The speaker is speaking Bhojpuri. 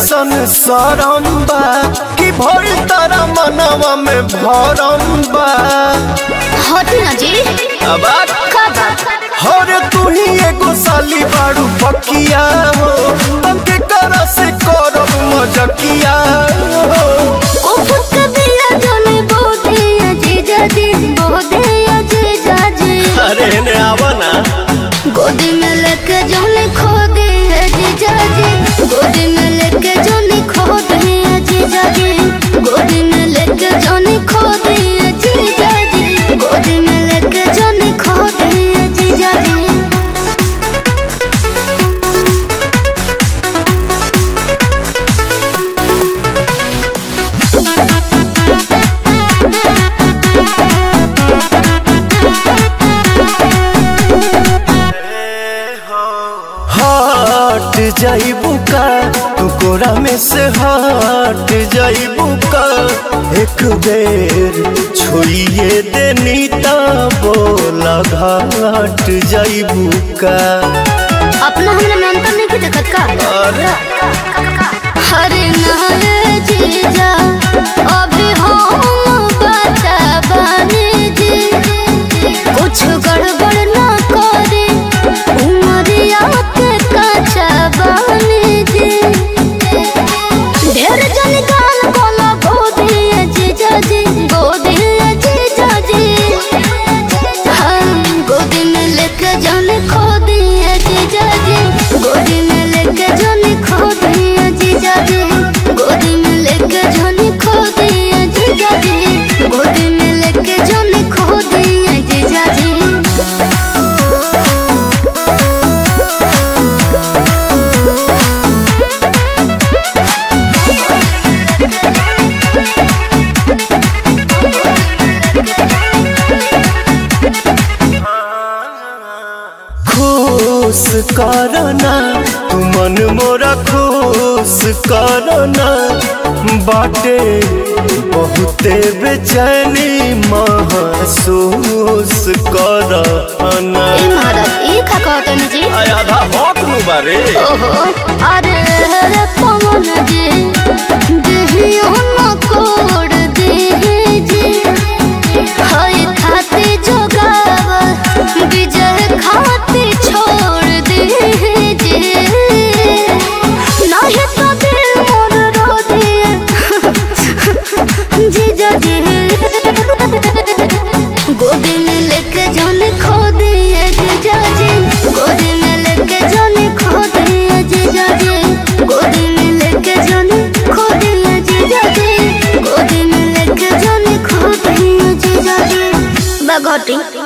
कैसन सरम बा कि भइल तारा मनवा में भरम बा हटी ना जी अब का बात हर तू ही एगो साली बाड़ू पकिया हो तके कर से करब मजकिया हो उफक दिया जाने बोधे अजीजा जी बोधे अजीजा जी अरे ने आवा ना गोदी में लेके जाने खो दे अजीजा जी गोदी में लेके जाने खो दे अजीजा जी गोदी में लेके जाने खो दे अजीजा जी गोदी में लेके जाने खो दे अजीजा जी हट जाइबू का तू कोरा में से हट जाइबू का एक बेर छोड़िए देनी ता बोला घाट जाइबू का अपना हमरा में अंतर नहीं देखत का अरे हरे नारे जीजा अभी हम बचा बने जी कुछ गड़बड़ ना करे उमरिया के कचा बने जी ढेर जन गाल बोला गोदी जीजा जी गोदी जीजा जी हम गोदी में लेके जाने खो दिए जीजा जी गोदी में लेके जाने खो दिए जीजा जी गोदी में लेके जाने खो दिए जीजा जी गोदी में लेके जाने खो दिए जीजा जी खुश करना तू मन मोरा खुश करना बाटे बहुते बेचैनी महसूस करना ए महाराज ई का कहतन जी आधा भौक नु बारे ओहो अरे रे पवन जी देहियो न कोड देहि जी हाय खाते जोगाव विजय खाते छोड़ देहि जी नाही तो दिल मोर रो दिए जीजा जी गोदी में लेके जाने खो दिए जीजा जी गोदी में लेके जाने खो दिए जीजा जी गोदी में लेके जाने खो दिए जीजा जी गोदी में लेके जाने खो दिए जीजा जी बगोटी